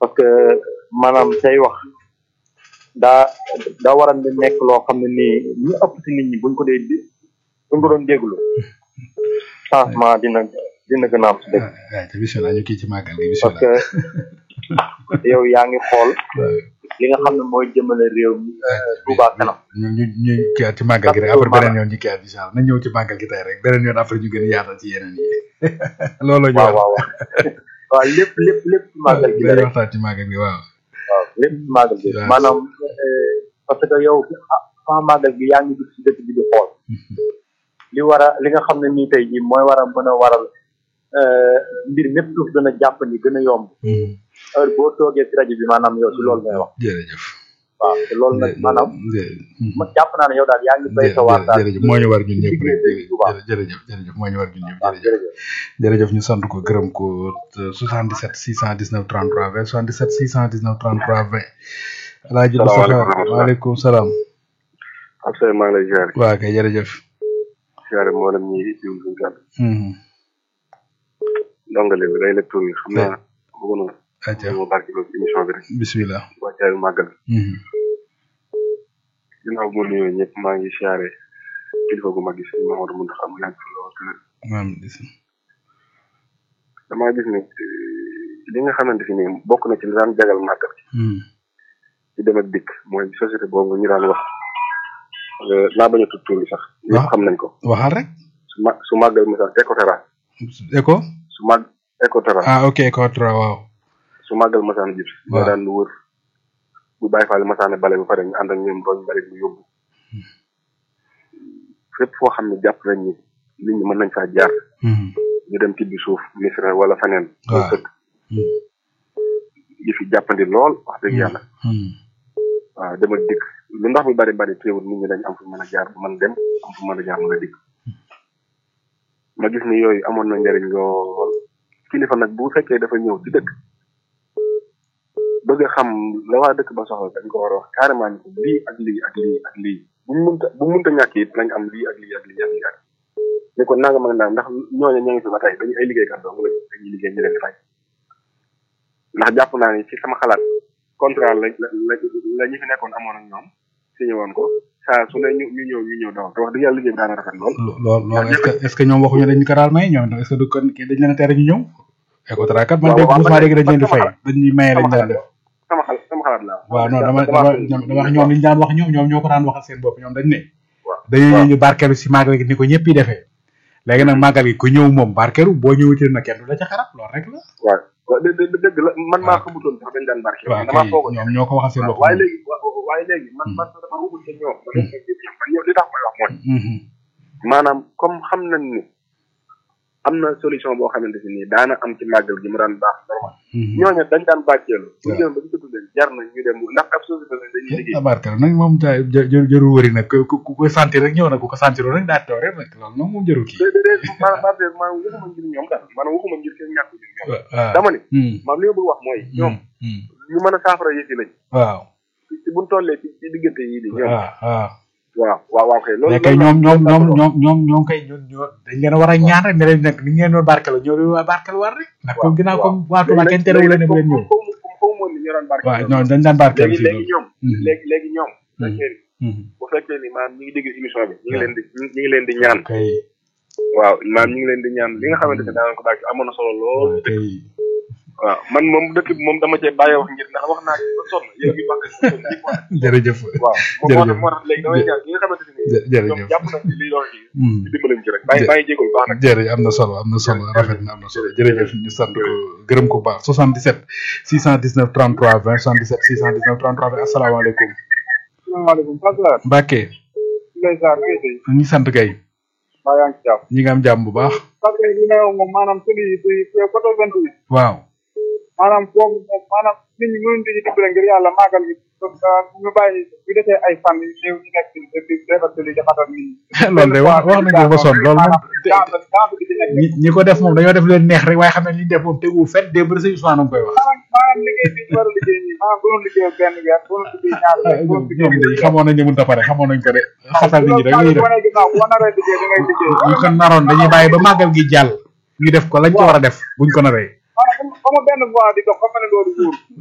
parce que maanaam say wax daa daa war a nekk loo xam ne nii ñu ëpp si nit ñi buñ ko dee di buñ ko doon déglu changement dina dina gën a am si dëkk waaw te bisimilah ñu kii ci màggal gi parce bisimilah. que yow yaa ngi xool li nga xam ne mooy jëmale réew mi Touba kanam ñu ñu ñu kii ci màggal gi rek après beneen yoon ñu kii at incha allah na ñëw ci màggal gi tey rek beneen yoon après ñu gën a yaatal ci yeneen yi loolu ñu waaw waaw waaw waaw lépp lépp lépp ci màggal gi la dañuy rek waxtaan ci màggal gi waaw. waaw lépp ci màggal gi waaw. maanaam eh, parce que yow fa màggal gi yaa ngi dugg si dëkk bi di xool li war a li nga xam ne nii tey jii mooy war a mën a waral eh, mbir mépp suuf gën a jàpp ni gën a yomb heure boo toogee ci rajo bi maanaam yow si loolu ngay wax jërëjëf. waaw te loolu nag maanaam ma jàpp naa ne yow daal yaa ngi béy sa waar daal jërëjëf moo ñu war ñun ñëpp rek liggéey bu baax. jërëjëf jërëjëf moo ñu war ñun ñëpp waaw jërëjëf jërëjëf jërëjëf ñu sant ko gërëm ko 77 619 33 20 77 619 33 20 alaaji Moustapha Salaamaaleykum. waaleykum salaam Abdoulaye maa ngi lay ziare waa kay jërëjëf ziare mboolem ñi jiw suñu kàddu Mhm. ndongale bi day lekk tur yi xam naa bëggoon na acca mu barki loolu ci émission bi rek bismillah wàccaayu màggal Mhm. ginnaaw bu ma nuyoo ñëpp maa ngi ziare kilifa gu mag gi sëñ Mamadou Mountakha mu yàgg fi lool te maam dis damaa gis ne eh, li nga xamante fi nii bokk na ci li daan jagal màggal Mhm. ci dem ak dikk mooy société boobu ñu daan wax eh, naa bañ a tudd tur bi sax ñëpp Waaw. xam nañ ko waxal rek su ma su màggal misaal Ecotra écho su mag Ecotra ah ok écho trois waaw su màggal masaana jib si Waaw. ñoo daan wër bu bàyyi faale masaana bale ba pare ñu ànd ak ñoom roñ bari bu yóbbu fépp foo xam ne jàpp nañ ni nit ñi mën nañ faa jaar Mhm. ñu dem tibbi suuf misra wala feneen Waaw. sëkk Mhm. yi fi jàppandi lool wax dëgg yàlla Mhm. waaw dem ak dikk lu ndox mi bari bari teewul nit ñi dañ am fu mën a jaar bu mën dem am fu mën a jaar mën a dikk ma gis ni yooyu amoon na njariñ lool kilifa nag bu fekkee dafa ñëw ci dëkk bëgg a xam la waa dëkk ba soxla dañ ko war a wax carrément ni ko lii ak lii ak lii ak lii bu mu mënta bu mu mënta ñàkk it nañ am lii ak lii ak lii ak lii ak ni ko nanga mag naa ndax ñooñu ña ngi fi ba tey dañu ay liggéeykat dong lañ dañuy liggéey ñu leen di fay ndax jàpp naa ni ci sama xalaat contrat la la la la ñi fi nekkoon amoon ak ñoom signé woon ko saa su ne ñu ñu ñëw ñu ñëw daw te wax dëgg yàlla liggéey bi daana rafet lool lo- lool loolu est-ce que est-ce que ñoom waxuñu dañ ko daal may ñoom est-ce que du kon kii dañ leen a tere ñu ñëw écho trois kat man Waaw, dégg waaw, mosuma man- dégg dañ leen di man fay sama dañ ñuy maye lañ sama daan xalaat def sama xalaat sama xalaat la waaw non dama dama ñoom dama wax ñoom li ñu daan wax ñoom ñoom ñoo ko daan waxal seen bopp ñoom dañ ne waaw dañoo waaw. ñëw ñu barkeelu si màggal gi ni ko ñëpp yi defee léegi nag màggal gi ku ñëw moom barkeelu boo ñëwuti na kenn du la ca xarab loolu rek la waaw waaw dë dë dëgg la man maa waaw. xamutoon sax dañ daan barke waaw damaa kay foogoon ñoom ñoo ko waxal seen waaw bopp waaye léegi wa- waaye léegi man man dama waxul ca ñoom man ñoom li tax may wax mooy Mhm. maanaam comme xam nañ ni am na solution boo xamante si nii daana am ci màggal gi mu daan baax normal Mhm. ñooñu dañ daan bàcceelu bu waaw. jëm ba ñu ko tuddee jar na ñu dem ndax ab société la dañuy liggéey ah barkeelu nag moom ta jë jë jërul wëri nag ku ku ko sentir rek ñëw na ku ko sentir rek daa teew rek nag loolu moom moom jërul kii. déedéet maanaam maanaam maanaam waxuma ngir ñoom daal maanaam waxuma ngir seen ñàkk ngir ñoom waaw dama ni Mhm. maam li ma bëgg wax mooy ñoom Mhm. ñu mën a saafara yëf yi lañ waaw ci buñ tollee ci ci diggante yii nii ñoom waaw waaw. waaw waaw waaw kay loolu mais kay loolu ñoom laa- ñoom loolu ñoom laa ñoom ñoom ñoom kay ñun ñoo dañ leen a war a ñaan rek ne leen nag ni ngeen doon barkelu ñoo leen waa barkelu war rek ndax comme ginnaaw waaw. comme waa Touba kenn terewul leen ne bu leen ñëw comme comme comme moom ni ñu doon barke waaw non dañ daan barkelu léegi fii léegi loolu ñoom Mhm. léegi léegi ñoom Mhm. fekkee ni Mhm. bu fekkee ni maanaam ñi ngi dégg émission bi ñi ngi leen di ñi ngi leen di ñaan kay waaw maanaam ñi ngi leen di ñaan li nga xamante ne daanañ ko bàyyi amoon na solo lool waaw kay waaw man moom dëkk bi moom dama cee bàyyi wax ngir ndax wax naa ci ba sonn yéen bi wax jërëjëf waaw moo moo tax moo tax léegi damay ñaan ñi nga xamante ne jë- ñoom jërëjëf jàpp nañ ci li doon ci Mhm. ñu dimbalañ ci rek bàyyi bàyyi jégalu baax nag jërëjëf am na solo am na solo rafet na am na solo jërëjëf ñu sant ko gërëm ko bu baax 77 619 33 20 77 619 33 20 asalaamaaleykum salaamaaleykum Fatou Mbacke Ndeye Sarr Guèye Seye ñu sant kay maa yaa ngi ci jàpp. ñi nga am jàmm bu baax parce que li may wax moom maanaam tëli yi di côté vingt huit waaw maanaam foofu moom maanaam nit ñi mënuñ di dimbale ngir yàlla màggal gi parce que ñu bàyyi bu defee ay fan yu néew ñu nekk ci di defar tëli jaxatal nit ñi. loolu de wax wax nañ ko ba sonn loolu moom maanaam chance chance bi ci nekk. ñi ñi ko def moom dañoo def leen neex rek waaye xam ne li ñu def moom teguwul fenn démb rek sëñ Ousmane a ngi koy wax maanaam maanaam liggéey bi ñu war a liggéey nii maanaam bu doon liggéey benn weer bu doon liggéey ñaar weer bu doon liggéey ñoom de xamoon nañ ne mënut a pare xamoon nañ ko de xatal nit ñi rek lañuy def boo ginnaaw boo naree liggéey da ngay liggéey. ñu ko naroon dañuy bàyyi ba màggal gi jàll ñu def ko lañ ko war a def buñ ko naree maanaam comme comme benn voie di dox xam nga ne loolu wóor